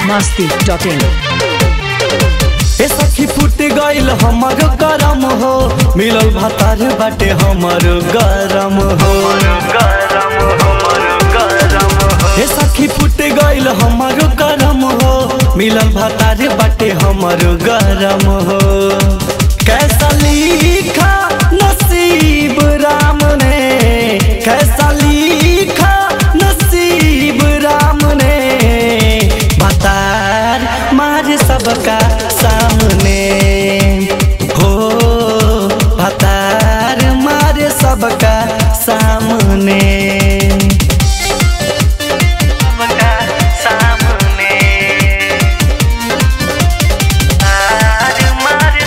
masti.in ए सखी फूट गइल हमर गरम हो मिलल भातार बाटे हमर गरम हो ए सखी फूट गइल हमर गरम हो मिलल भातार बाटे हमर गरम हो कैसा लिखा नसीब राम ने कैसा लिखा नसीब राम ने बतार मार सबका सामने हो बतार मार सबका सामने सबका सामने तार मार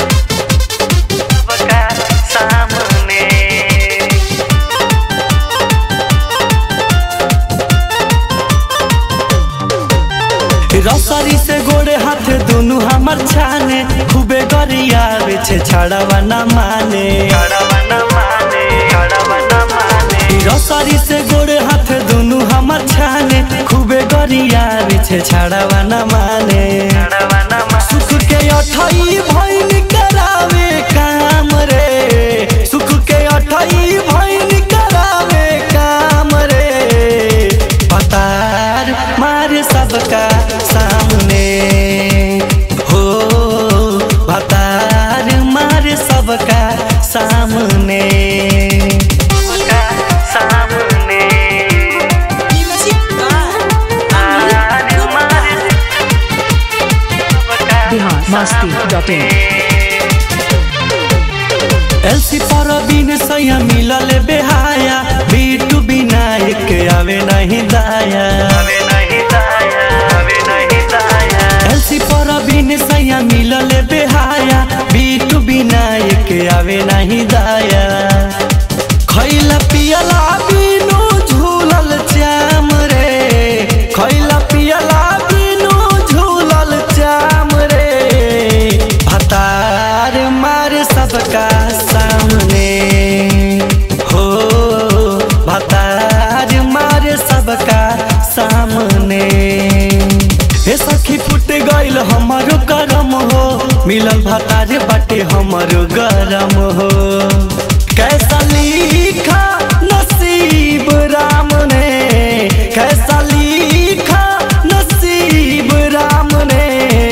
सबका सामने रसरी से गोड़े हाथ दोनों हमर छाने खूबे गरियावे छे छड़ावा न माने रसरी से गोड़े हाथ दोनों हमर छाने खूबे गरियावे छे छड़ावा न माने सुख के अठई भैन करावे काम रे सुख के अठई भैन करावे काम रे पतार मार सबका सामने हो पतार मार सबका सामने सामने Bihar masti.in एलसी पर बिन सैया मिलल बेहाया बीटू विनायक आवे नहीं दाया एलसी पर बिन सैया मिलल बेहाया बीटू विनायक आवे नहीं दाया खैला पियला बिनु झूलल चाम रे खैला पियला बिनु झूलल चाम रे भतार मार सबका सामने हो भतार मार सबका सामने हे सखी फुट गइल हमर गरम हो मिलल भतार बाटे हमर गरम हो कैसा लिखा नसीब राम ने कैसा लिखा नसीब राम ने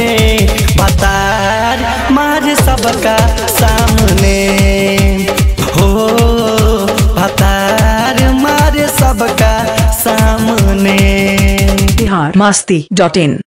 बतार मार सबका सामने हो बतार मार सबका सामने Bihar masti.in